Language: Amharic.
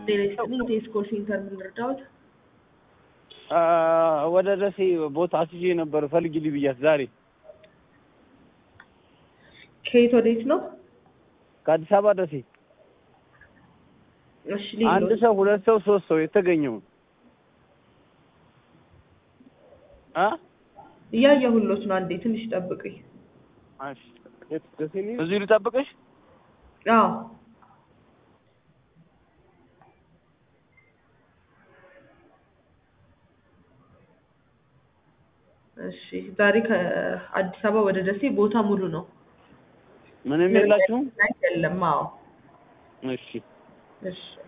ጤና ይስጥልኝ። ቴስ ኮል ሴንተር ምን ልርዳዎት? አ፣ ወደ ደሴ ቦታ አስይዤ ነበር ፈልጊልኝ ብያት ዛሬ ከየት ወዴት ነው? ከአዲስ አበባ ደሴ እሺ አንድ ሌሎች ሰው ሁለት ሰው ሶስት ሰው የተገኘው አ እያየሁሎት ነው። አንዴ ትንሽ ጠብቁኝ። እዚሁ ልጠብቅሽ አዎ እሺ ዛሬ ከአዲስ አበባ ወደ ደሴ ቦታ ሙሉ ነው። ምንም የላችሁም አይደለም? አዎ እሺ እሺ